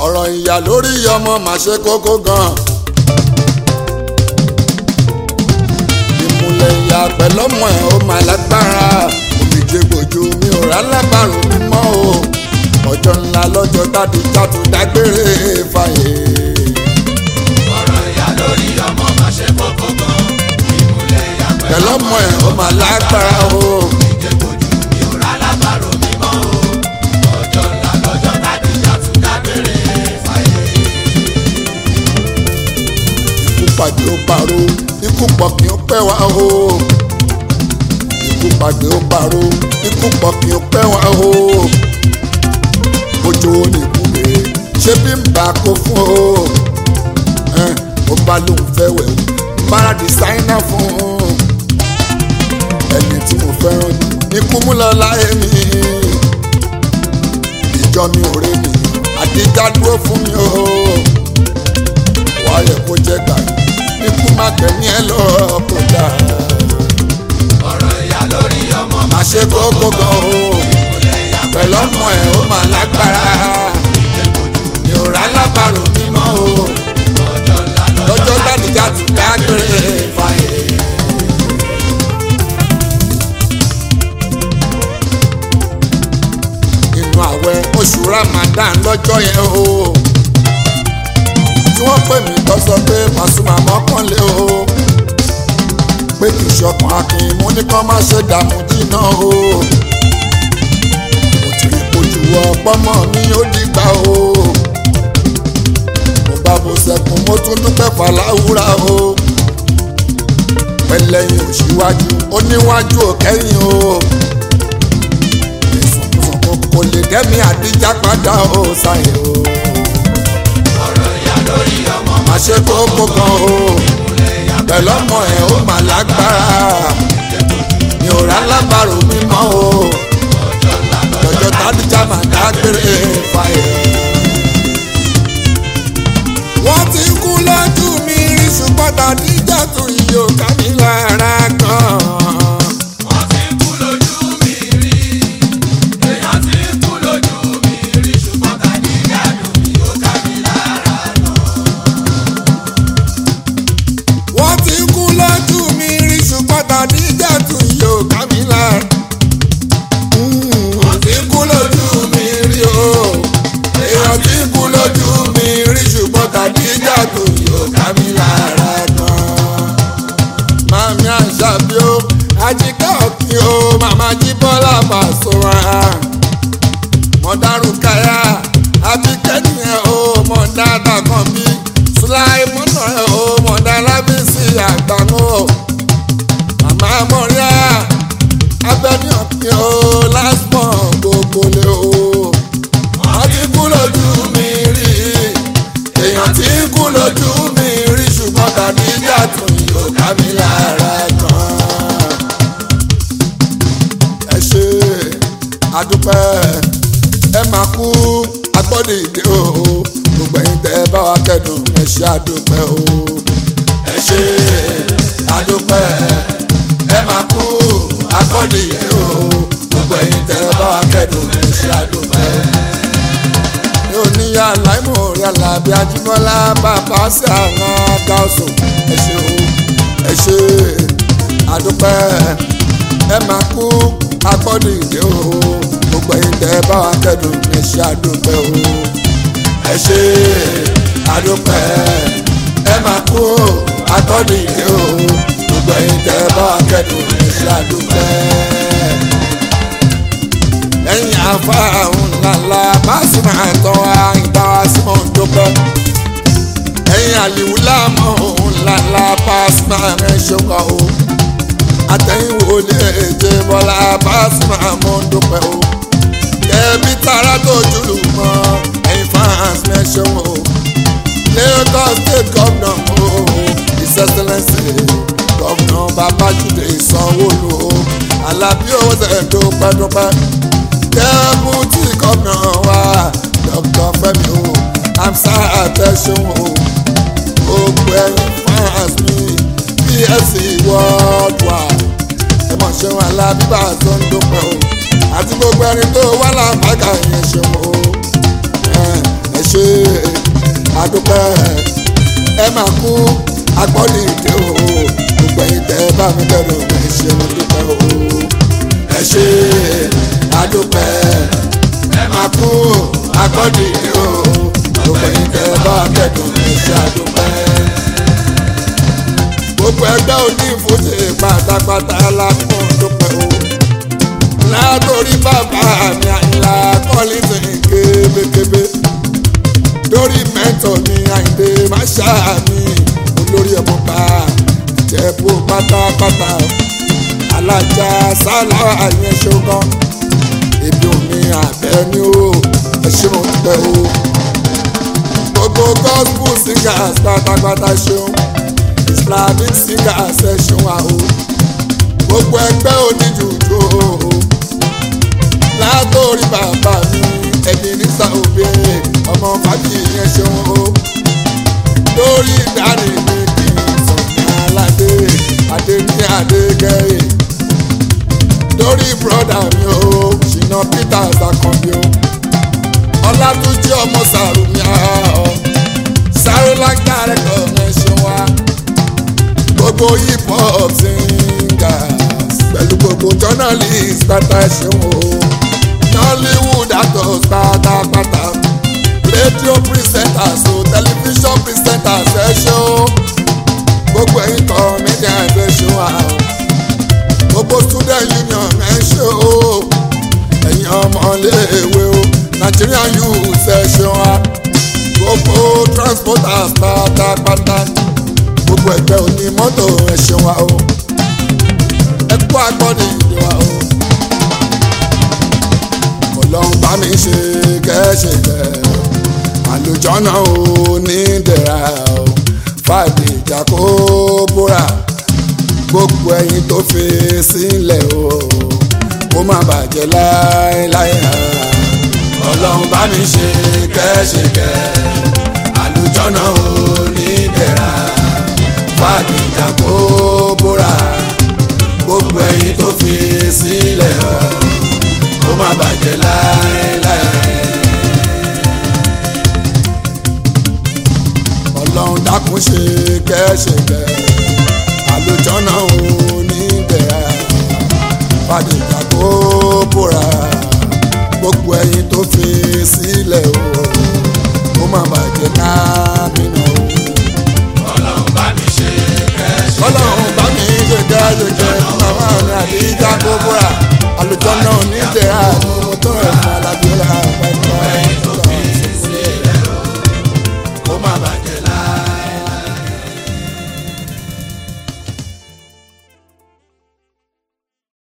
ọ̀rọ̀ ìyá lórí ọmọ mà ṣe kókó gan. ìmùlẹ̀ ìyá pẹ̀lọ́mọ ẹ̀ ó mà lágbára òmìjẹ gbòjú mi ò rà lábàrò mímọ́ o ọjọ́ ńlá lọ́jọ́ tádùjátù dágbére fàyè. ọ̀rọ̀ ìyá lórí ọmọ máa ṣe kókó gan. ìmùlẹ̀ ìyá pẹ̀lọ́mọ ẹ̀ ó mà lágbára o. ìjẹ́kojú mi ò rà lábàrò mímọ́ o. ọjọ́ ńlá lọ́jọ́ tádìjà tún dágbére fàyè. ikú pàdé ó paró ikú pọ̀ kí ó pẹ́ wá o. ikú pàdé ó paró ikú pọ̀ kí ó pẹ́ wá o. ojú ó ní ìbúre ṣé bí n bá kó fún o. ẹn, ó bá lóun fẹ́ wẹ̀ o bára dìsáínà fún un. ẹni tí mo fẹ́ràn jù ní kú mú lọ láyé mi. ìjọ mi ò rí mi àdíjà dúró fún mi o wàá yẹ kó jẹ gbàgbé ikú má kẹ́ni ẹ lọ kó dà. ọ̀rọ̀ ìyá lórí ọmọ má ṣe kókó gan o ìmùlẹ̀ ìyá pẹ̀lú ọmọ ẹ̀ ó mà lágbára mi ò rà lábàrò mímọ́ o ọjọ́ ńlá lọ́jọ́ gbàdúgbà ti dágbére fàyè. inú àwẹ̀ oṣù Ramadan lọ́jọ́ yẹn o tí wọ́n pè mí tó sọ pé Pasuma mọ́kànlé o pé kì í ṣọkàn akin mú ní kán má ṣe dààmú jìnnà o mo ti rí kojú ọpọmọ mi ó dìgbà o mo bá mo sẹkùn mo tún dúpẹ́ fàlàwúrà o pẹlẹyìn òṣìwájú oníwájú òkẹyìn o ìsọkúsọkú kò lè dẹ́mi àdíjà padà o ṣàyè o ọ̀rọ̀ ìyá lórí ọmọ má ṣe kókó kan o ìmùlẹ̀ ìyá pẹ̀lú ọmọ ẹ̀ ó mà lágbára mi ò rà lábàrò mímọ́ o ọjọ́ ńlá lọ́jọ́ tádìjà mà dágbére fàyè. wọ́n ti kú lójú mi rí ṣùgbọ́n tàdíjà tún yìí ò ká mi lára gan. wọ́n ti kú lójú mi rí èèyàn ti kú lójú mi rí ṣùgbọ́n tàdíjà dùn mí ó ká mi lára náà. wọ́n ti kú lójú mi rí ṣùgbọ́n tàdíjà tún yìí ò ká mi lára. wọ́n ti kú lójú mi rí o èèyàn ti kú lójú mi rí ṣùgbọ́n tàdíjà tún yìí ò ká mi lára gan. màmí àṣàbí o àjíká òkè o màmá jí bọ́lá Pasuma mọ̀dárù káyà àbíkẹ́ni ẹ̀ o mọ̀dá dàkàn bí sùláìmọ́nà ẹ̀ o mọ̀dá lábísí àgbàmọ́ màmá mọ̀ríà abẹ́ni ọ̀kìn o lásìmọ̀ gbogbo lé o wọ́n ti kú lójú mi rí èèyàn ti kú lójú mi rí ṣùgbọ́n tàbí jàdùn yóò ká mi lára gan ẹ ṣe àdúpẹ́ ẹ máa kú agbọ́dọ̀ ìdè o gbogbo ẹ̀yin tẹ́ ẹ bá wa kẹ́dùn ẹ ṣe àdúpẹ́ o ẹ ṣe àdúpẹ́ ẹ máa kú agbọ́dọ̀ ìdè o gbogbo ẹ̀yin tẹ́ ẹ bá wa kẹ́dùn ẹ ṣe àdúpẹ́. mi ò ní yà láìmọ̀ orí alábí ajímọ́lá bàbá sí àwọn agáwọ̀sọ̀ ẹ ṣe o ẹ ṣe àdúpẹ́ ẹ máa kú agbọ́dọ̀ ìdè o gbogbo ẹ̀yin tẹ́ ẹ bá wa kẹ́dùn ẹ ṣe àdúpẹ́ o ẹ ṣe àdúpẹ́ ẹ máa kú agbọ́dọ̀ ìdè o gbogbo ẹ̀yin tẹ́ ẹ bá wa kẹ́dùn ẹ ṣe àdúpẹ́ ẹ̀yin afáhùn ńláńlá Pasuma àtọ́ àìdáwà sí mọ̀ ń dúpẹ́ ẹ̀yin àlìwú láàmú ńláńlá Pasuma ẹ̀ ṣọ́kọ̀ o àtẹ̀yìnwó lè jẹ bọ́lá Pasuma mọ̀ ń dúpẹ́ o kẹ́bí tara tó jùlù mọ́ ẹ̀yin fans mẹ́ṣọ́ o Lagos state governor o his excellence governor Babájídé Sanwó-Olú o Alábí owó tẹ̀ dúpẹ́ dúpẹ́ deputy governor wa Dr. Fẹ́mi o amsa atẹ́sùn o gbogbo ẹ̀yin fans mi psc worldwide ẹ mọ̀ ṣeun alábíbà tó ń dúpẹ́ o àti gbogbo ẹni tó wà lápákà yẹn ṣeun o ẹ ṣe àdúpẹ́ ẹ máa kú agbọ́dì ìdè o gbogbo ẹ̀yin tẹ́ ẹ bá mi kẹ́dùn ẹ ṣe mo dúpẹ́ o ẹ ṣe àdúpẹ́ ẹ máa kú agbọ́dì ìdè o gbogbo ẹ̀yin tẹ́ ẹ bá mi kẹ́dùn ẹ ṣe àdúpẹ́ gbogbo ẹgbẹ́ òní ìfúnṣe pátápátá lápọn dúpẹ́ o látòrí bàbá mi àyìnlá kọ́lísì kébékébé lórí mẹ́tọ̀ mi àyìndé máṣá mi olórí ọmọ bá jẹ́bú pátápátá alájà sálà àyẹn ṣogan ebi omi àbẹ́ ni ó ẹ ṣe mo dúpẹ́ o gbogbo gospel singers pátápátá ṣeun islamic singers ẹ ṣeun wa o gbogbo ẹgbẹ́ oníjùjú o látòrí bàbá mi ẹni nísà òbí ọmọ fàájì yẹn ṣeun o lórí ìdarí mi kì í sọ̀nà aládé adé ní adégẹ́yẹ lórí bùrọ̀dà mi o ṣìnà peters akànbí o ọlátúnjí ọmọ sàrùmí ọ sáré lágbára ẹ̀kọ́ ẹ̀ ṣeun wa gbogbo hip hop singers pẹ̀lú gbogbo journalist pátá ẹ̀ṣẹ̀ wo nollywood actors pátápátá radio presenters o television presenters ẹ̀ṣẹ̀ o gbogbo ẹ̀yin comedians ẹ̀ṣẹ̀ wa o gbogbo student union ẹ̀ṣẹ̀ o ẹ̀yin ọmọléèwé o nigerian youth ẹ̀ṣẹ̀ wa gbogbo transporters pátápátá gbogbo ẹgbẹ́ òní mọ́tò ẹ̀ṣẹ̀ wa o ẹ kú agbọ́dì ìdè wa o ọlọ́run bá mi ṣe kẹ́ṣẹ̀ kẹ́ àlùjọ́nà ò ní dẹ̀ra o fàdé ìjà kó bóra gbogbo ẹyin tó fi sílẹ̀ o kó má bàjẹ́ láéláé ọlọ́run bá mi ṣe kẹ́ṣẹ̀ kẹ́ àlùjọ́nà ò ní dẹ̀ra fàdíjà kó bóra gbogbo ẹyin tó fi sílẹ̀ ọ́ kó má bàjẹ́ láéláé. ọlọ́run dákun ṣe kẹ́ṣẹ̀kẹ́ àlùjọ́nà òní bẹ̀rẹ̀ fàdíjà kó bóra gbogbo ẹyin tó fi sílẹ̀ ọ́ kó má bàjẹ́ kámínà ọ́ ọlọ́run bá mi ṣe kẹ́ṣẹ̀ ọlọ́run bá mi ṣe kẹ́ṣẹ̀kẹ́.